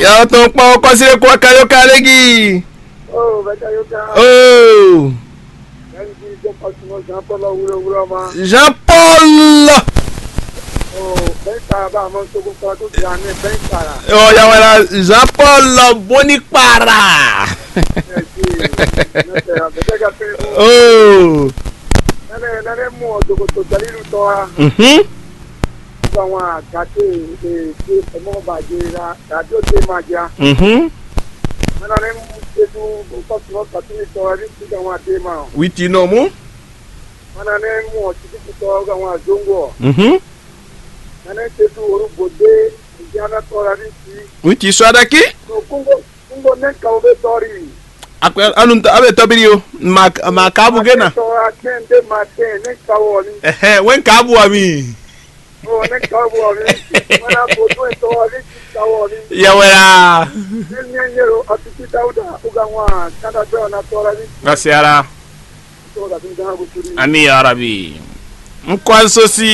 Ya to pa ko sire ko kayo kalegi. Oh, bẹ́ẹ̀ yóò ká. Oh. Ẹni tí ìjọ pàṣẹ Jean Paul wúlò wúlò ma. Jean Paul. Oh, bẹ́ẹ̀ ká bá a máa ń tókun kan tó ti àná bẹ́ẹ̀ kára. Oh ya wala Jean Paul Bonipara. Ẹ ti ẹ bẹ́ẹ̀ ká pé Oh. nẹ́nẹ́ nẹ́nẹ́ mú ọ̀dọ́gbọ̀tò jẹ́lílù tọ́ wa. Mhm. Nígbà wọn àgàtì èdè ẹ̀mọ́bàjẹ́ ra tàbí ó dé máa jẹ́. Mhm. Nẹ́nẹ́ mú edu pàṣẹ wọn kàtí ní tọ́ ẹni tí àwọn àdé máa. Witi no mu. Nẹ́nẹ́ mú ọtí títí tọ́ àwọn àjọngọ̀. Mhm. Nẹ́nẹ́ tẹ́tù orúgbòdé ìjánu tọ́ra ní ti. Witi so adaki. Kungo kungo ne kawo bɛ tɔɔri. Akwe anu abe tobiri o. Ma ma kabu gena. Tɔɔra kɛn de ma kɛn ne kawo ni. Eh wen kabu ami. Ɔ ne kawo ni. Mana ko to ye tɔɔri ti kawo ni. Ya wala. Ne ɲɛ ɲɛro a ti ti dawuda o ka ŋwa kada bɛ na tɔɔra ni. Ngasiara. Tɔɔra ti dana ko turi. Ami ya Rabbi. Nkwansosi